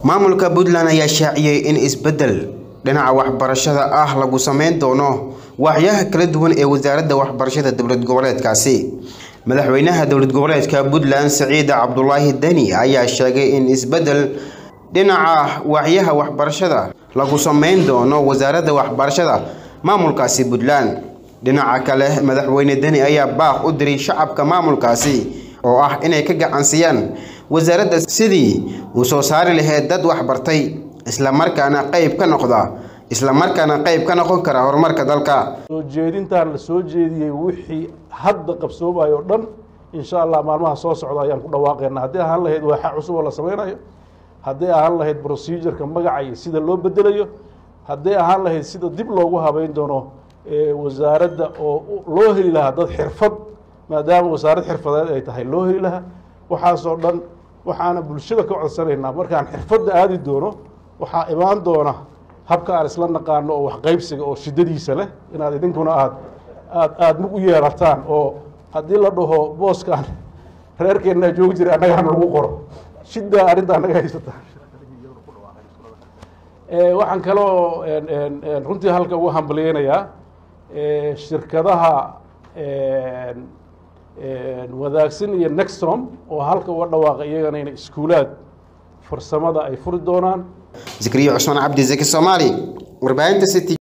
maamulka puntland ayaa shaaciyey in isbeddel dhinaca waxbarashada ah lagu sameyn doono waaxyaha kala duwan ee wasaaradda waxbarashada dowlad goboleedkaasi madaxweynaha dowlad goboleedka puntland saciid cabdulaahi deni ayaa sheegay in isbeddel dhinaca waaxyaha waxbarashada lagu sameyn doono wasaaradda waxbarashada maamulkaasi puntland dhinaca kale madaxweyne deni ayaa baaq u diray shacabka maamulkaasi oo ah inay ka gacansiyaan wasaaradda sidii uu soo saari lahayd dad waxbartay islamarkaana qayb ka noqda islamarkaana qayb ka noqon kara horumarka dalka soo jeedintaan la soo jeediyey wixii hadda qabsoomayo o dhan insha allah maalmaha soo socda ayaan ku dhawaaqeynaa haddii ahaan lahayd waaxa cusub oo la sameynayo haddii ahaan lahayd procedureka magaca iyo sida loo bedelayo haddii ahaan lahayd sida dib loogu habeyn doono wasaaradda oo loo heli lahaa dad xirfad maadaama wasaarad xirfadeed ay tahay loo heli lahaa waxaasoo dhan waxaana bulshada ka codsanaynaa markaan xirfadda aadi doono waxaa imaan doona habka aan isla naqaano oo waxqaybsiga oo shiddadiisa leh inaad idinkuna aad aad aada mug u yeerataan oo haddii la dhaho booskaan reerkeennaa joogi jiray annagaan lagu qoro shiddaa arrinta annaga haysata waxaan kaloo runtii halka ugu hambaliyeynayaa shirkadaha wadaagsan iyo nextrom oo halka uga dhawaaqay iyagana in iskuulaad farsamada ay furi doonaan zakariya cusmaan cabdi zaki soomaali warbaahinta city